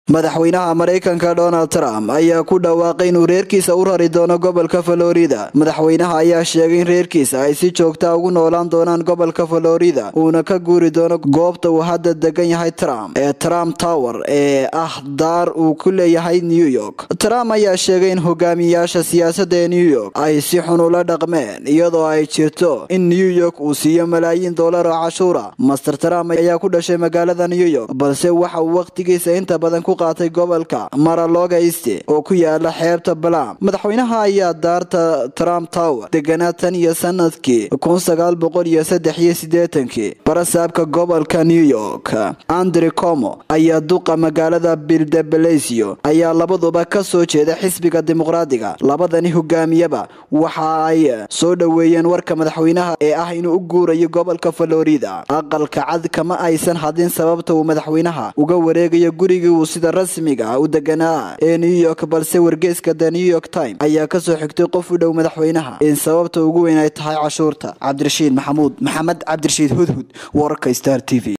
madaxweynaha maraykanka donald trump ayaa ku dhawaaqay inuu reerkiisa u rari doono gobolka florida madaxweynaha ayaa sheegay in reerkiisa ay si joogta ugu noolaan doonaan gobolka florida uuna ka guuri doono goobta uu hadda degan yahay trump ee trump tower ee ah daar uu ku leeyahay new york trump ayaa sheegay in hogaamiyayaasha siyaasadda ee new york ay si xun ula dhaqmeen iyadoo ay jirto in new york uu siiyo malaayiin dollar oo cashuura master trump ayaa ku dhashay magaalada new york balse waxa uu waqtigiisa inta badan ku qaatay gobolka maraloga east oo ku yaala xeebta balam madaxweynaha ayaa daarta trump tower deganaa tan iyo sanadkii kun sagaal boqol iyo saddex iyo sideetankii barasaabka gobolka new york andre como ayaa duqa magaalada bildebelesio ayaa labaduba ka soo jeeda xisbiga dimuqraadiga labadani hogaamiyaba waxa ay soo dhoweeyeen warka madaxweynaha ee ah inuu u guurayo gobolka florida aqalka cad kama aysan hadin sababta uu madaxweynaha uga wareegayo gurigii uu sida rasmiga ah u deganaa ee new york balse wargeyska the new york time ayaa kasoo xigtay qof u dhow madaxweynaha in sababta ugu weyn ay tahay cashuurta cabdirashiid maxamuud maxamed cabdirashiid hudhud wararka star t v